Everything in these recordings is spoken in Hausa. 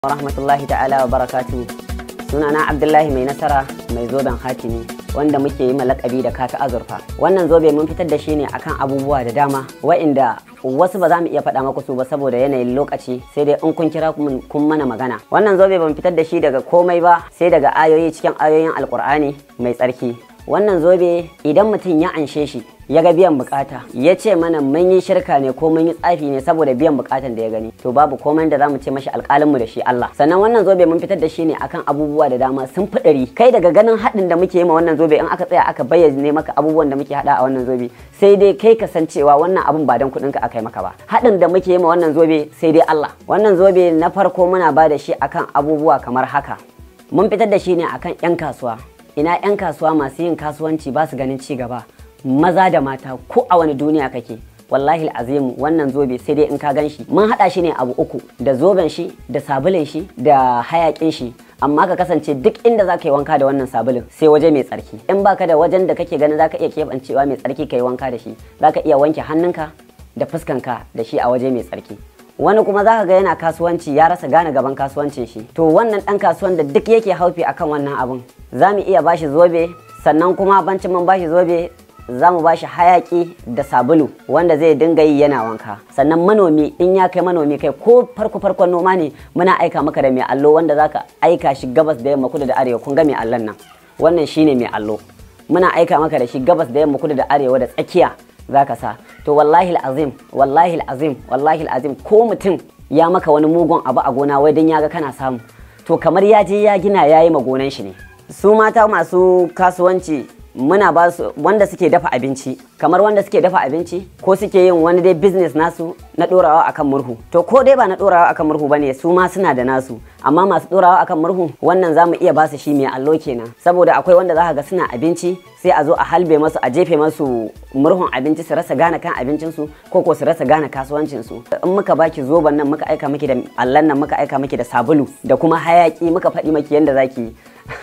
rahmatullahi ta'ala wa barakatu sunana abdullahi mai nasara mai zoben hatimi wanda muke yi malakabi da kaka azurfa wannan zobe mun fitar da shi ne akan abubuwa da dama wa'inda wasu ba za mu iya faɗa maku su ba saboda yanayin lokaci sai dai in kun kira kun mana magana wannan zobe ban fitar da shi daga komai ba sai daga ayoyi cikin ayoyin alkur'ani mai tsarki wannan zobe idan mutum ya anshe shi ya ga biyan bukata ya ce mana mun yi shirka ne ko mun yi tsafi ne saboda biyan bukatan da ya gani to babu komai da zamu ce mashi alƙalinmu da shi Allah sannan wannan zobe mun fitar da shi ne akan abubuwa da dama sun fi ɗari kai daga ganin haɗin da muke yi ma wannan zobe in aka tsaya aka bayyana maka abubuwan da muke haɗa a wannan zobe sai dai kai ka san cewa wannan abun ba dan kuɗin ka aka yi maka ba haɗin da muke yi ma wannan zobe sai dai Allah wannan zobe na farko muna ba da shi akan abubuwa kamar haka mun fitar da shi ne akan 'yan kasuwa ina 'yan kasuwa masu yin kasuwanci ba su ganin ci gaba maza da mata ko a wani duniya kake wallahi azimu wannan zobe sai dai in ka gan shi mun haɗa shi ne abu uku da zoben shi da sabulin shi da hayakin shi amma ka kasance duk inda za ka yi wanka da wannan sabulin sai waje mai tsarki in baka da wajen da kake ganin za ka iya keɓancewa mai tsarki ka yi wanka da shi za ka iya wanke hannunka da fuskanka da shi a waje mai tsarki wani kuma za ka ga yana kasuwanci ya rasa gane gaban kasuwancin shi to wannan dan kasuwan da duk yake haufi akan wannan abun za mu iya bashi zobe sannan kuma bancin mun bashi zobe za mu bashi hayaki da sabulu wanda zai dinga yi yana wanka sannan manomi in ya kai manomi kai ko farko farkon noma ne muna aika maka da mai allo wanda zaka aika shi gabas da yamma kudu da arewa kun ga mai allon nan wannan shine mai allo muna aika maka da shi gabas da yamma kudu da arewa da tsakiya zaka sa to wallahi azim wallahi azim wallahi azim ko mutum ya maka wani mugun abu a gona wai dan ya ga kana samu to kamar ya je ya gina yayi ma gonan shi ne su mata masu kasuwanci muna ba su wanda suke dafa abinci kamar wanda suke dafa abinci ko suke yin wani dai business nasu na dorawa akan murhu to ko dai ba na dorawa akan murhu bane su ma suna da nasu amma masu dorawa akan murhu wannan zamu iya ba su shi mai allo kenan saboda akwai wanda za ga suna abinci sai a zo a halbe masu a jefe masu murhun abinci su rasa gane kan abincinsu ko ko su rasa gane kasuwancinsu in muka baki zoban nan muka aika miki da allan nan muka aika miki da sabulu da kuma hayaki muka faɗi maki yanda zaki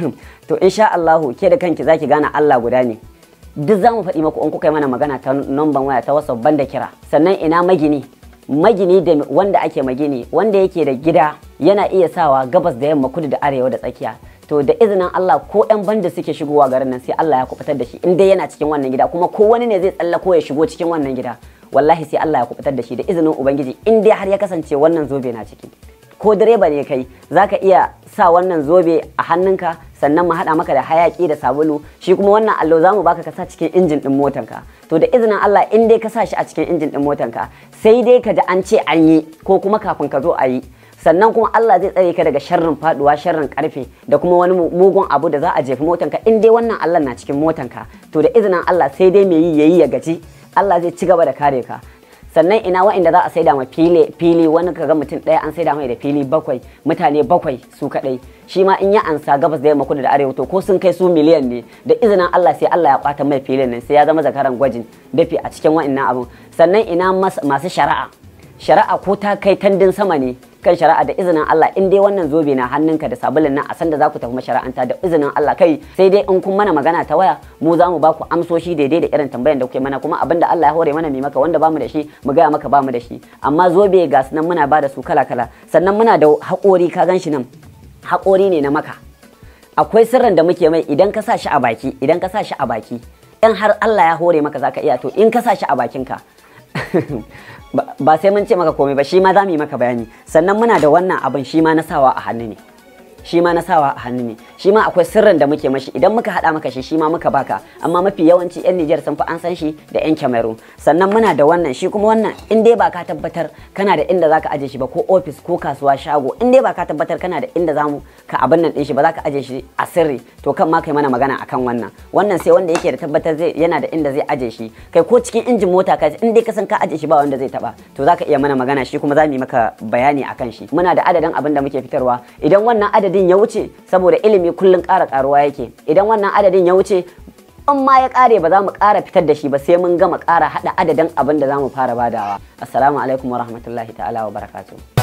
to insha Allahu ke da kanki zaki gane Allah guda ne duk zamu faɗi maku in kuka yi mana magana ta numban waya ta WhatsApp banda kira sannan ina magini magini da wanda ake magini wanda yake da gida yana iya sawa gabas da yamma kudu da arewa da tsakiya to da izinin Allah ko yan banda suke shigowa garin nan sai Allah ya kubutar da shi in dai yana cikin wannan gida kuma ko wani ne zai tsallako ya shigo cikin wannan gida wallahi sai Allah ya kubutar da shi da izinin ubangiji in dai har ya kasance wannan zobe na ciki ko direba ne kai zaka iya sa wannan zobe a hannunka sannan mu haɗa maka da hayaki da sabulu shi kuma wannan allo za mu baka ka sa cikin injin ɗin motanka to da izinin Allah in dai ka sa shi a cikin injin ɗin motanka sai dai ka ji an ce an yi ko kuma kafin ka zo a yi sannan kuma Allah zai tsare ka daga sharrin faduwa sharrin karfe da kuma wani mugun abu da za a jefi motanka in dai wannan Allah na cikin motanka to da izinin Allah sai dai mai yi yayi ya gaji Allah zai ci gaba da kare ka sannan ina wa'inda za a saida ma fili fili wani kaga mutum ɗaya an saida mai da fili bakwai mutane bakwai su kaɗai shi ma in ya ansa gabas da yamma kudu da arewa to ko sun kai su miliyan ne da izinin Allah sai Allah ya kwata mai filin nan sai ya zama zakaran gwajin dafi a cikin wa'innan abun sannan ina masu shari'a shari'a ko ta kai tandin sama ne kan shari'a da izinin Allah in dai wannan zobe na hannunka da sabulin nan a san da za ku tafi mashara'anta da izinin Allah kai sai dai in kun mana magana ta waya mu za mu ba ku amsoshi daidai da irin tambayan da kuke mana kuma abinda Allah ya hore mana mai maka wanda bamu da shi mu gaya maka bamu da shi amma zobe ga nan muna ba da su kala kala sannan muna da haƙori ka gan shi nan haƙori ne na maka akwai sirrin da muke mai idan ka sa shi a baki idan ka sa shi a baki in har Allah ya hore maka zaka iya to in ka sa shi a bakinka ba sai mun ce maka komai ba shi ma za mu yi maka bayani sannan muna da wannan abin shi ma na sawa a hannu ne shi ma na sawa a hannu ne shi ma akwai sirrin da muke mashi idan muka hada maka shi shi ma muka baka amma mafi yawanci yan Nijar sun fi an san shi da yan Cameroon sannan muna da wannan shi kuma wannan in dai ba ka tabbatar kana da inda zaka aje shi ba ko office ko kasuwa shago in dai ba ka tabbatar kana da inda zamu ka abin nan din shi ba za ka aje shi a sirri to kan ma kai mana magana akan wannan wannan sai wanda yake da tabbatar zai yana da inda zai aje shi kai ko cikin injin mota ka in dai ka san ka aje shi ba wanda zai taba to zaka iya mana magana shi kuma za mu yi maka bayani akan shi muna da adadin abin da muke fitarwa idan wannan adadin adadin ya wuce saboda ilimi kullum ƙara ƙaruwa yake idan wannan adadin ya wuce in ma ya ƙare ba za mu ƙara fitar da shi ba sai mun gama ƙara haɗa adadin abin da za mu fara badawa assalamu alaikum wa rahmatullahi ta'ala wa barakatuh